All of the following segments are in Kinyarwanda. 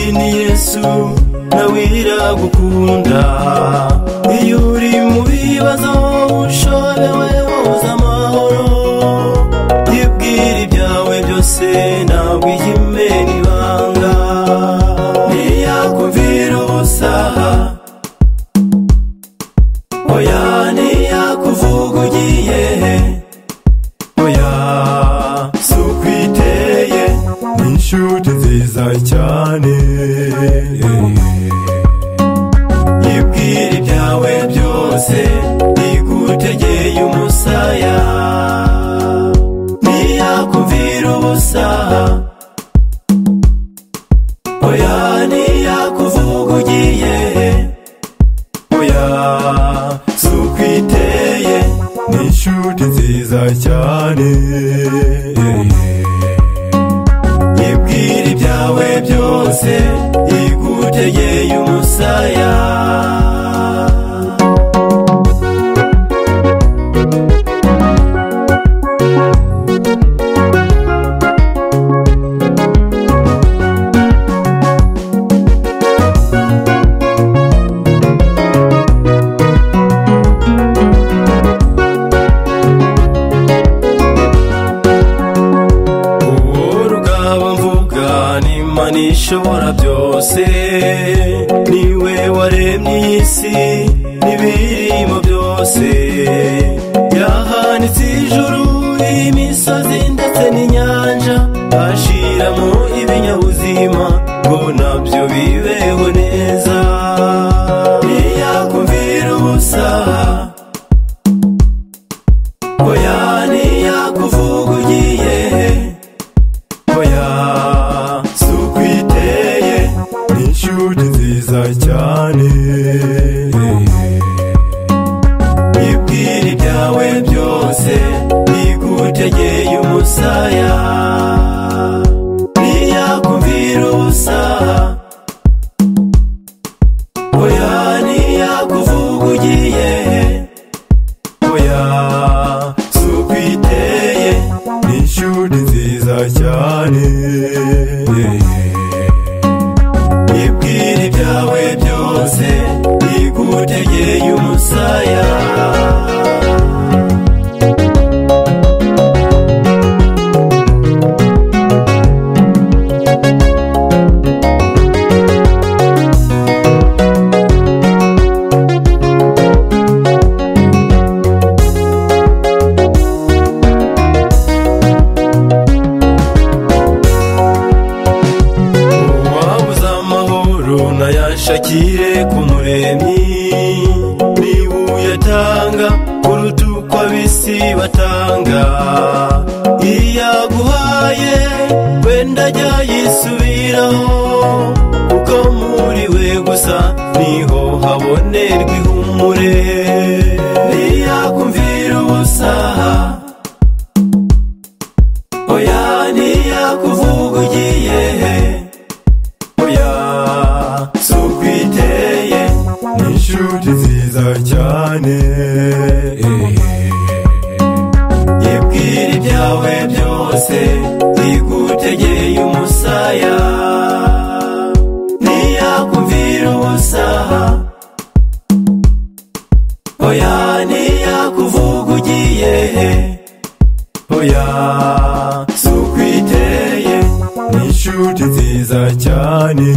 yesu ntawira gukunda iyo uri mu bibazo ushobewe woza amahoro yibwira ibyawe byose ntabwo ihime n'ibanga ntiyakumvira ubusaha oya ntiyakuvuga ugiye he oya si uko iteye ni inshuti nziza cyane yibwira ibyawe byose igutegeye umusaya ntiyakumvira ubusaha oya ntiyakuvuga ugiye he oya si uko iteye ni inshuti nziza cyane yibwira ibyawe byose igutegeye umusaya uwo rugaba mvuga ni mani ishobora byose niwe waremye iyi si n'ibirimo byose yahanitse ijuru imisozi ndetse n'inyanja ashiramo ibinyabuzima ngo nabyo bibeho neza ntiyakumvira ubusa oya ntiyakuvuga ugiye he oya si uko iteye ni inshuti nziza cyane ibwira ibyawe byose igutegeye umusaya ntiyakumvira ubusa oya ntiyakuvuga ugiye he oya si uko iteye ni ishuri nziza cyane ibwira ibyawe byose igutegeye umusaya wabuze amahoro nayashakire ku muremyi niba uyatanga kuruta uko ab'isi batanga iyo yaguhaye wenda ajya yisubiraho kuko muri we gusa niho habonerwa ihumure ntiyakumvira ubusaha oya ntiyakuvuga ugiye he oya si uko iteye ni inshuti nziza cyane yibwira ibyawe byose igutegeye umusaya ntiyakumvira ubusaha oya ntiyakuvuga ugiye he oya si uko iteye ni inshuti nziza cyane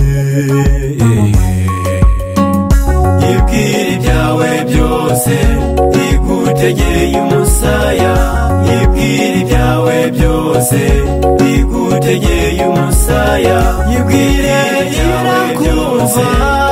yibwira ibyawe byose igutegeye umusaya yibwira ibyawe byose igutegeye umusaya yibwira ibyawe byose